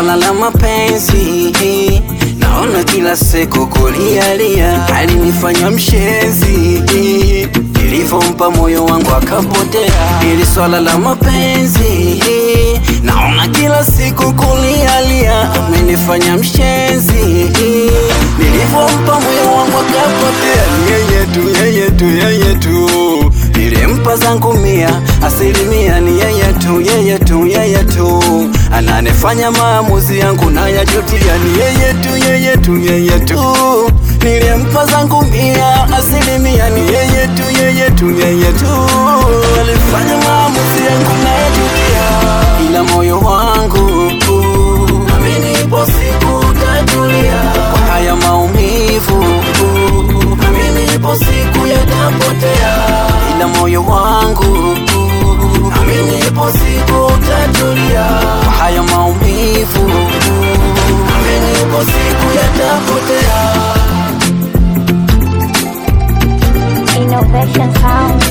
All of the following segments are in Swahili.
swala la mapenzi naona kila siku kulialia, alinifanya mshezi nilivyompa moyo wangu akapotea. Ili swala la mapenzi naona kila siku kulialia, amenifanya mshezi nilivyompa moyo wangu akapotea. Yeye tu, yeye tu, yeye tu nilimpa zangu mia, asilimia ni yeye tu, yeye tu, yeye tu ananifanya maamuzi yangu nayajutia. Ni yeye tu, yeye tu, yeye tu nilimpa zangu mia, asilimia ni yeye tu, yeye tu, yeye tu alifanya maamuzi yangu nayajutia, ila moyo wangu amenipo siku tatulia kwa haya maumivu, amenipo siku yatapotea, ila moyo wangu amenipo siku tatulia kwa haya maumivu, amenipo siku yatapotea. Innovation Sound.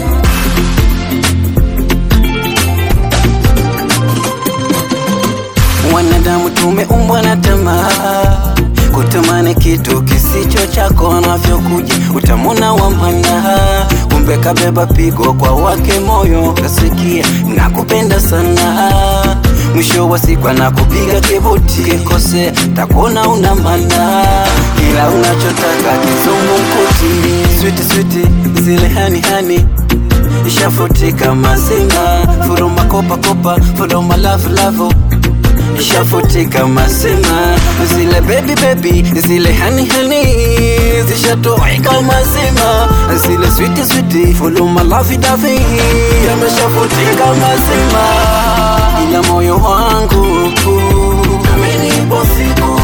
Wanadamu tumeumbwa na tamaa, kutamani kitu kisicho chako, navyokuja utamona wamana, kumbe kabeba pigo kwa wake moyo, kasikia nakupenda sana, mwisho wa siku anakupiga kibuti, kikose takuona una mana, kila unachotaka kizungumkuti, switi switi zile hani hani ishafutika mazima, furuma kopa kopa, furuma love love ishafutika mazima, zile baby baby, zile hani hani zishatoweka mazima, zile switi switi, fuluma lavi davi yameshafutika mazima, ila moyo wangu amenipo siku